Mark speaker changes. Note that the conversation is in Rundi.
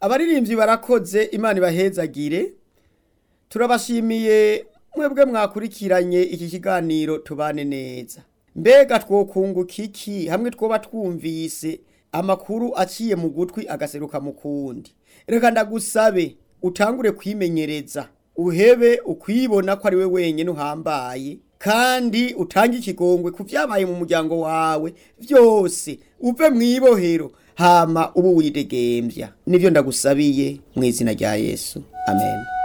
Speaker 1: abaririmbyi barakoze imana ibahezagire turabashimiye mwebwe mwakurikiranye iki kiganiro tubane neza mbega twokunguka iki hamwe twoba twumvise amakuru aciye mu gutwi agaseruka mu kundi reka ndagusabe utangure kwimenyereza uhebe ukwibona ko ari we wenyine uhambaye kandi utange ikigongwe ku byabaye mu muryango wawe byose uve mu ibohero hama ubu widegembya nibyo ndagusabiye mu izina rya yesu amen